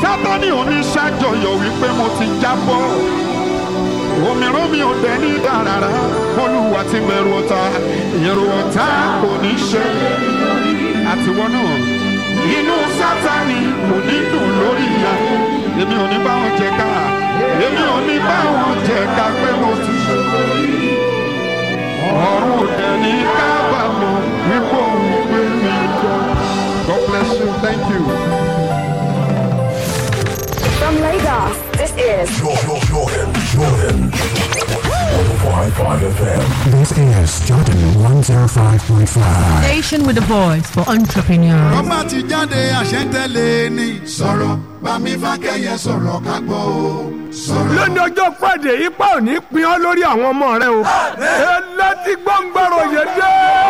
sátani oníṣàjọyọ̀ wípé mo ti jábọ́ òmíràn mi ò dẹ̀ ní dàrárá olúwa ti bẹ̀rù ọ̀tá èrò ọ̀tá kò ní ṣe àtiwọ́ náà inú sátani kò ní dùn lórí ìyá èmi ò ní bá wọn jẹ ká èmi ò ní bá wọn jẹ ká pé mo ti ṣe ọ̀run ò dẹ̀ ní kábàámọ̀ wípé òun gbé mi jọ. God bless you. Thank you. From Lagos, this is Jordan, Jordan, Jordan. 105.5 FM. This is Jordan 105.5. Station with a voice for entrepreneurs. ọmọ ti jáde àṣẹ́ntẹ́lẹ̀ ni. sọ̀rọ̀ bámi fákẹ́yẹ sọ̀rọ̀ ká gbọ́ o. sọ̀rọ̀. lónìí ọjọ́ friday ipa ò ní pin ọ́ lórí àwọn ọmọ rẹ o. elétí gbọ́ngbọ́rọ̀ yẹn dé.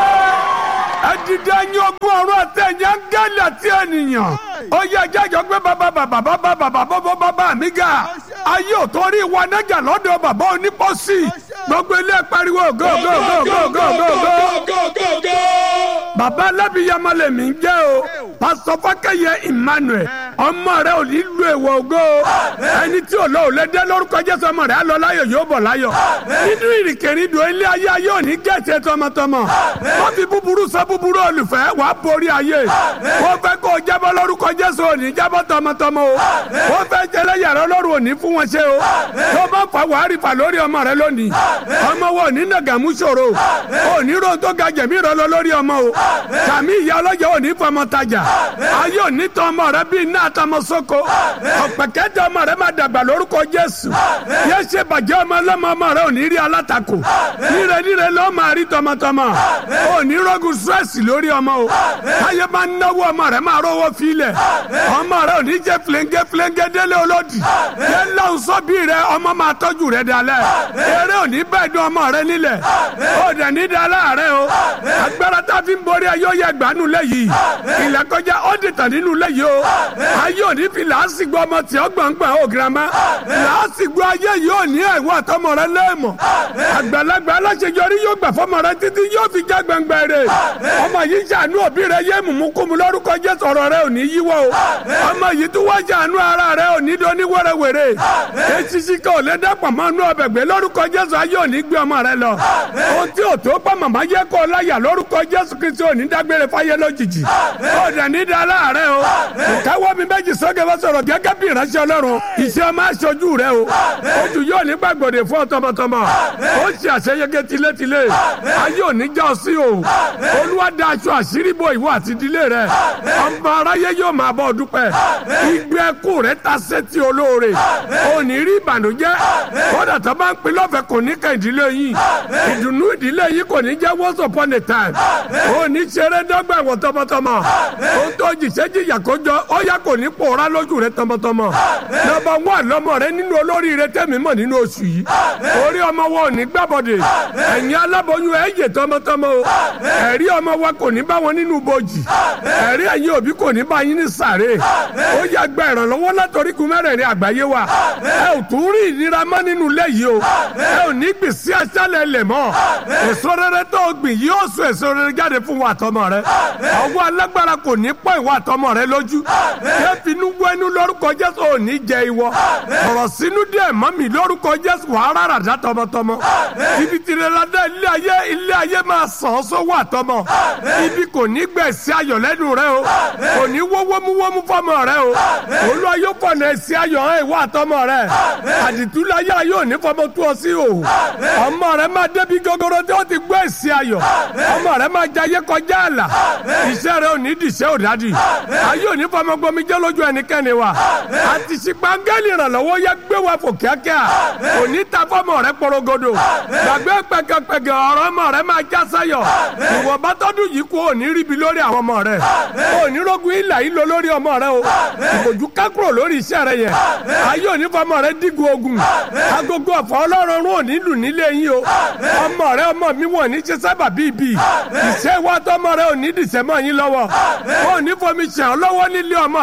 ẹdìdẹ ẹyin ogún ọ̀run àtẹ̀yìn áńgẹ́lì àti ènìyàn. ó yẹ jẹ́jọ́ pé bàbá bàbá bàbá bàbá bàbá bàbá mi ga. ayé ò torí ìwà nájà lọ́dọ̀ bàbá onípọ́sì. gbogbo ilé pariwo go go go go go go go. bàbá alábìyamọ lèmi ń jẹ́ o. pásítọ̀ fákẹ́yẹ emmanuel ọmọ rẹ ò ní lu èèwọ̀ ògo ẹni tí ò lọ ò lè dé lórúkọ jésù ọmọ rẹ á lọ láyọ̀ yóò bọ̀ láyọ̀ nínú ìrìnkèrindò ilé ayé ayé ò ní gẹ̀ẹ́sẹ̀ tọmọtọmọ wọ́n fi búburú sọ búburú olùfẹ́ wàá borí ayé wọ́n fẹ́ kó o jábọ́ lórúkọ jésù ò ní jábọ́ tọmọtọmọ o wọ́n fẹ́ jẹlẹ yàrá ọlọ́run ò ní fún wọn ṣe o tó bá fà wàá rí fà lórí ọmọ rẹ lónìí ọmọ wo ní nàgàmú ṣòro ò ní ro tó ga jẹ̀mí rẹ lọ lórí ọmọ o sàmì ìyá ọlọ́jà ò ní fọmọ tajà ayé ò ní tọ́ ọmọ rẹ bíi iná àtọmọ sóko ọ̀pẹ̀kẹ́tẹ̀ ọmọ rẹ máa dàgbà lórúkọ jésù yẹ ṣe bàjẹ́ ọmọ ọlọ́mọ ọmọ rẹ ò ní rí alátakò níre níre ló máa rí tọmọtọmọ ò ní rọ́gùn stress lórí ọmọ o táyé máa ń náwó ọmọ rẹ máa rówó filẹ̀ ọmọ rẹ ò ní jẹ́ filenge filenge délé olódì yẹ lọ́hùn sọ́bí rẹ ọmọ máa tọ́jú rẹ dalẹ̀ eré ò ní bẹ́ẹ̀ dún ọmọ rẹ nílẹ̀ ó dẹ̀ ní dalẹ̀ rẹ o agbára tá a fi ń borí ayé ó yẹ gbanú lẹ́yìn ilẹ̀ kọjá ó dìtàn nínú lẹ́yìn o ayé òní fi làásìgbò ọmọ tí ó gbọ̀ngbọ̀n ó girama làásìgbò ayé yìí ò ní ẹ̀wọ́ àtọmọ rẹ lẹ́ẹ̀mọ̀ àgbàlagbà aláṣejọrí yóò gbà fọmọ rẹ títí yóò fi já gbẹngbẹ rẹ ọmọ yìí ṣàánú òbí rẹ yé mùmúkùmù lórúkọ jésù ọ̀rọ̀ rẹ ò ní yíwọ́ o ọmọ yìí tún wá ṣàánú ara rẹ ò ní dání wẹ́rẹ́wẹ́rẹ́ esisi kò lè dẹ́pọ̀ mọ́ inú ọbẹ̀ gbé lórúkọ jésù ayé ò ní gbé ọmọ rẹ lọ ohun tí ò tó pa màmá yẹ kó láyà lórúkọ jésù kristu ò ní dágbére fáyé lójijì ó dẹ̀ ní da láàárẹ̀ o ìkáwọ́ mi méjì sókè wọ́n sọ̀rọ̀ gẹ́gẹ́ bí ìránṣẹ́ ọlọ́run iṣẹ́ ọmọ aṣojú rẹ o ojú yóò ní gbàgbọ́dẹ fún ọ tọmọtọmọ ó ṣe àṣeyege tilétilé ayé òní já ọ sí o olúwa da aṣọ àṣírí bo ìwọ àti ìdílé rẹ ọmọ aráyé yóò máa bọ́ ọ dúpẹ́ igbe ẹkú rẹ ta sétí olóore òní rí ìbànújẹ́ kódà tó bá ń pin lọ́fẹ̀ẹ́ kò ní ká ìdílé yìí ìdùnnú ìdílé yìí kò ní jẹ́ once upon a time òní ṣeré dọ́gba ìwọ tọmọtọmọ ó tó jìṣẹ́ jìyà kójọ ó yà kò ní pòórá lójú rẹ tọmọtọmọ nọ́mbà wà lọmọ rẹ nínú olórí rẹ tẹmí mọ nínú oṣù yìí orí ọmọ wọn ò ní gbàbọdè ẹ̀yin aláboyún ẹ yè tọmọtọmọ o ẹ̀rí ọmọ wa kò ní bá wọn nínú bojì ẹ̀rí ẹ̀yin òbí kò ní bá yín ní sàré ó yà gba ìrànlọ́wọ́ látọrí kun mẹ́rẹ̀ẹ̀rin àgbáyé wa ẹ ò tún rí ìnira mọ́ nínú ilé yìí o ẹ ò ní gbèsè aṣálẹ̀ lẹ̀ mọ́ èso rere tó gbìn yóò sọ èso rere jáde fún wa àtọmọ rẹ ọwọ́ alágbára kò ní pọ̀ ìwà àtọmọ rẹ lójú yẹ finú wẹnu lórúkọ jésù ò ní jẹ ìwọ ọ̀rọ̀ sínú díẹ̀ mọ́ mi lórúkọ jésù wàá rárá dá tọmọtọmọ ibi tìrẹ̀ládá ilé ayé ilé ayé máa sàn ọ́ sówó àtọmọ ibi kò ní gbẹ̀sí ayọ̀ lẹ́nu rẹ o kò ní wó wómúwómú fọmọ rẹ o olúwa yóò fọ̀nà ẹ̀sí ayọ̀ hàn ìwọ àtọmọ rẹ àdìtúláyà yóò ní fọmọ tó ọ sí o ọmọ rẹ máa débi gogoro tí ó ti gbọ́ ẹ̀sí ayọ̀ ọmọ rẹ máa jayé kọjá àlà iṣẹ́ rẹ ò ní dìṣẹ́ òdádì ayé ò ní fọmọ gbomi jẹ́ lójú ẹnikẹ́ni wa àti ṣìpàǹgẹ́lì ìrànlọ́wọ́ yẹ gbé wa fò kíákíá kò ní ta fọmọ rẹ porogodo gbàgbé pẹ̀kẹ̀pẹ̀kẹ̀ ọ̀rọ̀ ọmọ rẹ máa já sáyọ̀ ìwọ bá tọ́dún yìí kú òní ríbi lórí àwọn ọmọ rẹ òní rogun ìlà yìí lọ lórí ọmọ rẹ o ìbòjú kákúrò lórí iṣẹ́ rẹ yẹn ayé òní fọmọ rẹ dígun ogun agogo ọ̀fọ̀ ọlọ́run òní lù nílé yín o ọmọ rẹ ọmọ mi wọ̀n ní ṣe sábà bíbí ìṣe ìwà tọmọ rẹ òní dìṣẹ́ mọ́ yín lọ́wọ́ òní fomi ṣàn ọ́ lọ́wọ́ nílé ọmọ rẹ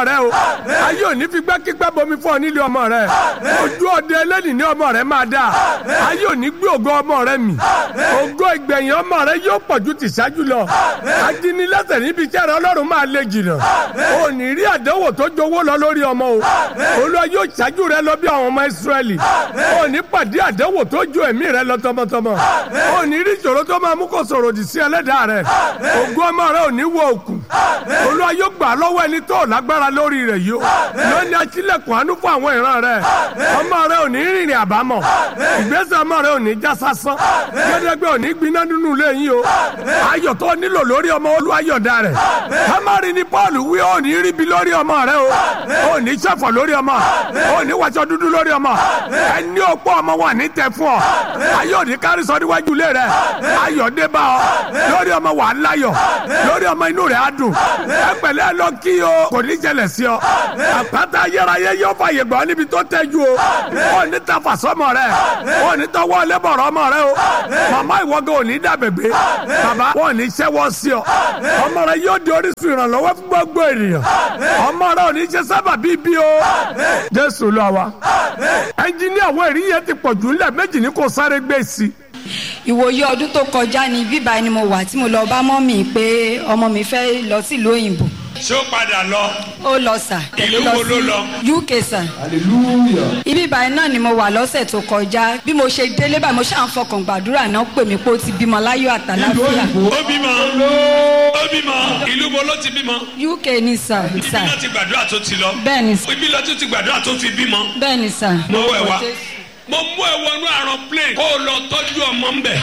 rẹ o ayé òní fi gbẹ́kígbẹ́ bomi fún ọ nílé ọmọ rẹ ojú ọdẹ ẹlẹ́nì ní ọmọ rẹ máa dà ayé òní gbé ògo ọmọ rẹ mì ògo ìgbẹ̀yìn ọmọ rẹ yóò pọ̀ ju tìṣáájú lọ ajínilẹ́sẹ̀ níbi iṣẹ́ rẹ ọlọ́run máa lé jìnnà ò ní rí àdánwò tó jowó lọ lórí ọmọ o olúwa yóò ṣáájú rẹ lọ bí àwọn ọmọ ìsírẹ́lì ò ní pàdé àdánwò tó ju ẹ̀mí rẹ lọ tọmọtọmọ ò ní rí ìṣòro tó máa mú kó sọ̀rọ̀ òdì sí ẹlẹ́dàá rẹ ògo ọmọ rẹ ò ní wọ òkú olúwa yóò gbà lọ́wọ́ ẹni tó lágbára lórí rẹ̀ yìí o lónìí aṣílẹ̀kùn àánú fún àwọn ìran rẹ ọmọ rẹ ò ní rìnrìn àbámọ̀ ìgbésẹ̀ ọmọ rẹ ò ní já sásán gbẹdẹgbẹ ò ní gbiná nínú ilé yín o ayọ̀ tó nílò lórí ọmọ olúwa yọ̀dá rẹ̀ kámárì ni paul wí ò ní ríbi lórí ọmọ rẹ o ò ní ṣẹ̀fọ̀ lórí ọmọ ò ní wàṣọ dúdú lórí ọmọ ẹni òpó ọmọ wà ní tẹ fún ọ ayọ̀ ò ní kárí sọ níwájú ilé rẹ ayọ̀ dé bá ọ lórí ọmọ wà á láyọ̀ lórí ọmọ inú rẹ̀ á dùn ẹ pẹ̀lẹ́ lọ kí o kò ní jẹlẹ̀ sí ọ àpáta ayérayé yóò fàyè gbọ́ níbi tó tẹ́jú o ò ní ta fàsọ́mọ rẹ ò ní tọwọ́ lẹ́bọ̀rọ̀ ọmọ rẹ o màmá ìwọ́gẹ́ ò ní dàbẹ̀gbẹ́ bàbá wọn ò ní ṣẹ́wọ́ sí ọ ọmọ rẹ yóò di orísun ìrànlọ́wọ́ fún gbogbo ènìyàn ọmọ rẹ ò ní ṣe sábà bíi bí o jésù lọ wa ẹnjiníà wọ èrí yẹn ti pọ̀ jù ńlẹ̀ méjì ní kò sáré gbé sí i ìwòye ọdún tó kọjá ní bíbá ni mo wà tí mo lọ bá mọ́ mi pé ọmọ mi fẹ́ lọ sílùú òyìnbó ṣé ó padà lọ. ó lọ sà Ìlú wo ló lọ? uk sà ibi báyìí náà ni mo wà lọ́sẹ̀ tó kọjá bí mo ṣe délé báyìí mo ṣáà ń fọkàn gbàdúrà náà pè mí pé ó ti bímọ láyọ̀ àtàláfíà ó bímọ ó bímọ ìlú wo ló ti bímọ. uk ni sà ibi sà náà ti gbàdúrà tó ti lọ. bẹ́ẹ̀ ni sà ibi náà tó ti gbàdúrà tó fi bímọ. bẹ́ẹ̀ ni sà. mo wẹ̀ wá mo mú ẹ wọnú àrùn plane kó o lọ tọ́jú ọmọ ń bẹ̀.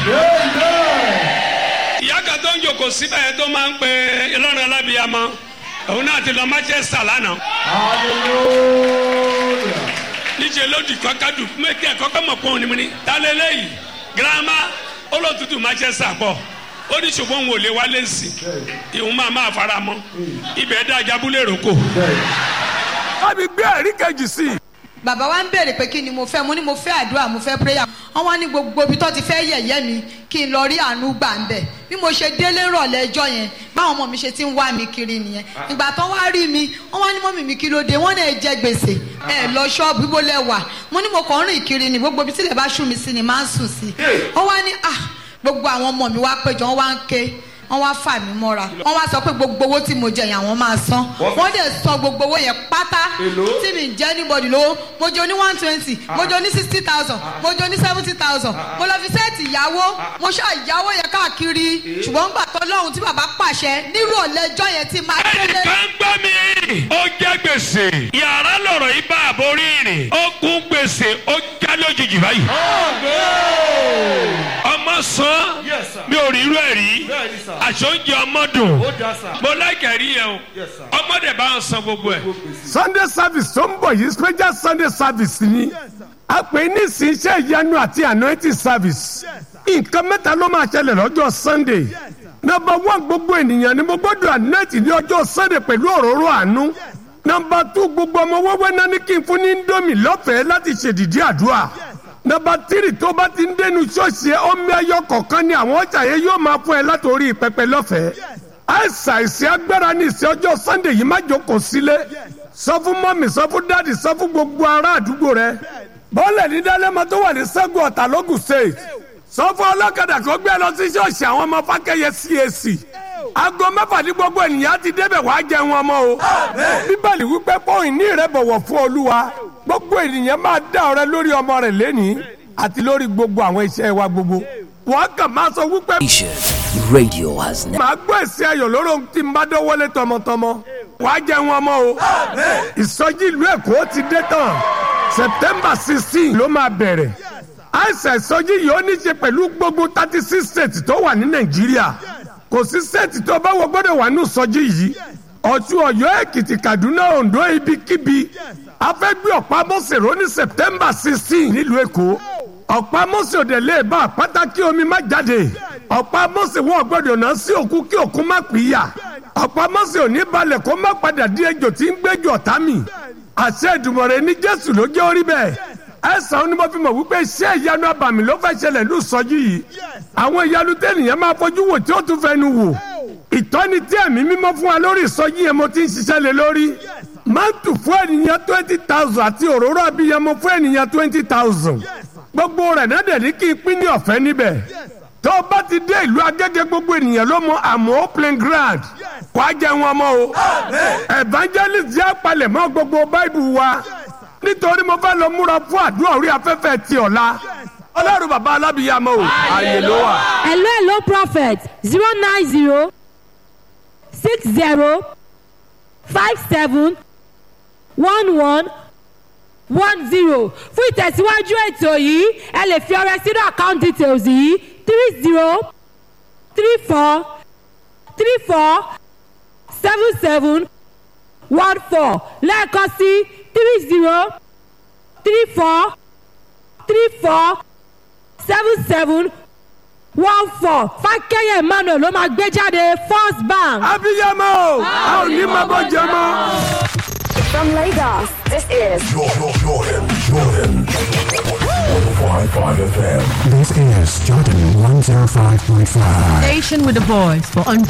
ìyá kan tó ń jòkó síbẹ̀ yẹn tó máa ń pe ìlọrin alábìyamọ òun náà ti lọ manchester lánàá. níṣẹ́ ló di kọ́kádù méjì ẹ̀kọ́kọ́ mọ̀ pọ́n ni mo ní tálẹ́ lẹ́yìn girama olótùtù manchester pọ̀ ó ní ṣùgbọ́n òun ò lè wálé sí i ìhun máa máa fara mọ́ ibẹ̀ dá jábúlé rògbò. kábi gbé ẹ̀rí kejì sí i. bàbá wa ń béèrè pé kí ni mo fẹ́ mo ní mo fẹ́ àdúrà mo fẹ́ prayer wọ́n wá ní gbogbo ibi tó ti fẹ́ yẹ̀yẹ́ mi kí n lọ rí àánú gbà ń bẹ̀ bí mo ṣe délé rọ̀lẹ́ ẹjọ́ yẹn báwọn ọmọ mi ṣe ti ń wá mi kiri nìyẹn ìgbà tó wá rí mi wọ́n wá ní mọ́mì mi kí ló dé wọ́n náà jẹ gbèsè ẹ lọ ṣọ́ọ̀bù ibo lẹ wà mo ní mo kàn ń rìn kiri ni gbogbo ibi tí lè bá ṣú mi sí ni máa ń sùn sí ó wá ní ah gbogbo àwọn ọmọ mi wá péjọ wọ́n wá ń ké wọ́n wá fà mí mọ́ra wọ́n wá sọ pé gbogbo owó tí mo jẹ yẹn àwọn máa san wọ́n dẹ̀ san gbogbo owó yẹn pátá tí mi jẹ́ anybody lówó mo jẹ ní one twenty mo jẹ ní sixty thousand mo jẹ ní seventy thousand mo lọ fi sẹ́ẹ̀tì ìyàwó mo ṣáà ìyàwó yẹn káàkiri ṣùgbọ́n gbà tó lọ́hùn tí bàbá pàṣẹ nírọ̀lẹ́ ẹjọ́ yẹn ti máa délé. ẹnìkan gbọ́ mi. ó jẹ́ gbèsè. yàrá lọ̀rọ̀ yìí bá àbórí rìn. ó kún gbèsè ó já lójijì báyìí. ọmọ san mi ò rí irú ẹ̀ rí. àṣọ oúnjẹ ọmọ dùn. mo láìkẹ́ rí yẹn o. ọmọdé bá ń san gbogbo ẹ̀. sunday service tó ń bọ̀ yìí special sunday service ni a pè é ní ìsìn iṣẹ́ ìyanu àti anointing service nǹkan mẹ́ta ló máa ṣẹlẹ̀ lọ́jọ́ sunday nọmba one gbogbo ènìyàn ni mo gbọ́dọ̀ anointing ní ọjọ́ sunday pẹ̀lú òróró àánú nọmba two gbogbo ọmọ wẹ́wẹ́ náà ní kí n fún ní indomie lọ́fẹ̀ẹ́ láti ṣèdìdí àdúrà nọmba tírì tó bá ti ń dénú ṣọ́ọ̀ṣì ẹ omi ẹyọ kọ̀ọ̀kan ni àwọn ọjà yẹn yóò máa fún ẹ látòrí pẹpẹ lọ́fẹ̀ẹ́ àìsàn ìsìn agbára ní ìsìn ọjọ́ sunday yìí má jókòó sílé sọ fún mọ́mì sọ fún dáàdì sọ fún gbogbo ará àdúgbò rẹ bọ́ọ̀lẹ̀ ní dálẹ́mọ tó wà ní sẹ́gun ọ̀tà lógùn state sọ fún ọlọ́kadà kó gbé lọ sí ṣọ́ọ̀ṣì àwọn ọmọ fákẹ́yẹ cac aago mẹ́fà ní gbogbo ènìyàn ti débẹ̀ wàá jẹun ọmọ o bíbélì wípé pọ́ìn ní ìrẹ́bọ̀wọ̀ fún olúwa gbogbo ènìyàn máa dá ọrẹ lórí ọmọ rẹ̀ lẹ́nìí àti lórí gbogbo àwọn iṣẹ́ wa gbogbo wọ́n kàn máa sọ wípé Radio has never. màá gbọ́ èsì ayọ̀ lórí ohun tí n bá dọ́wọ́lé tọmọtọmọ wàá jẹun ọmọ o ìsọjí ìlú èkó ti dé tán september sixteen ló máa bẹ̀rẹ̀ àìsàn ìsọjí yìí ó ní ṣe pẹ̀lú gbogbo thirty six states tó wà ní nàìjíríà kò sí state tó bá wọ gbọ́dọ̀ wà ní ìsọjí yìí ọ̀tún ọ̀yọ́ èkìtì kaduna ondo ibikíbi a fẹ́ gbé ọ̀pá mọ́sẹ̀rọ̀ ní september sixteen nílùú èkó ọ̀pá mọ́sẹ̀ òde lè bá àpáta kí omi má jáde ọ̀pá mọ́sẹ̀ wọn gbọ́dọ̀ náà sí òkú kí òkú má pìyà ọ̀pá mọ́sẹ̀ òní balẹ̀ kó má padà di ejò tí ń gbẹ́jọ ọ̀tá mi àṣẹ ìdùmọ̀rẹ́ ní jésù ló jẹ́ orí bẹ́ẹ̀ ẹ̀sán ni mo fi mọ̀ wípé iṣẹ́ ìyanu abàmì ló fẹ́ ṣẹlẹ̀ ní ìsọjí yìí àwọn ìyanu tẹ́nìyàn máa fojú wò tí ó tún fẹnu wò ìtọ́ni tí ẹ̀mí mímọ́ fún wa lórí ìsọjí yẹn mo ti ń ṣiṣẹ́ lé lórí mántù fún ènìyàn twenty thousand àti òróró abiyamọ fún ènìyàn twenty thousand gbogbo rẹ̀ náà dẹ̀ ní kí n pín ní ọ̀fẹ́ níbẹ̀ tó o bá ti dé ìlú agége gbogbo ènìyàn ló mọ àmọ́ plain ground kó a jẹ wọn mọ́ o evangelist jẹ́ apalẹ̀mọ́ gbogbo báìbù wa nítorí mo fẹ́ lọ múra fún àdúrà orí afẹ́fẹ́ ti ọ̀la ọlọ́run bàbá alábìyamọ o ààyè ló wà. hello hello prophet zero nine zero six zero five seven one one one zero fún ìtẹ̀síwájú ètò yìí ẹ lè fi ọrẹ sínú account details yìí three zero three four three four seven seven one four lẹ́ẹ̀kan sí three zero three four three four seven seven one four fákẹ́yẹ̀ emmanuel ló máa gbé jáde first bank. abiyamọ o a ò ní máa bọ́ jẹ mọ́. From Lagos, this is Jordan, Jordan, Jordan. 105.5 FM. This is Jordan 105.5. Station with the voice for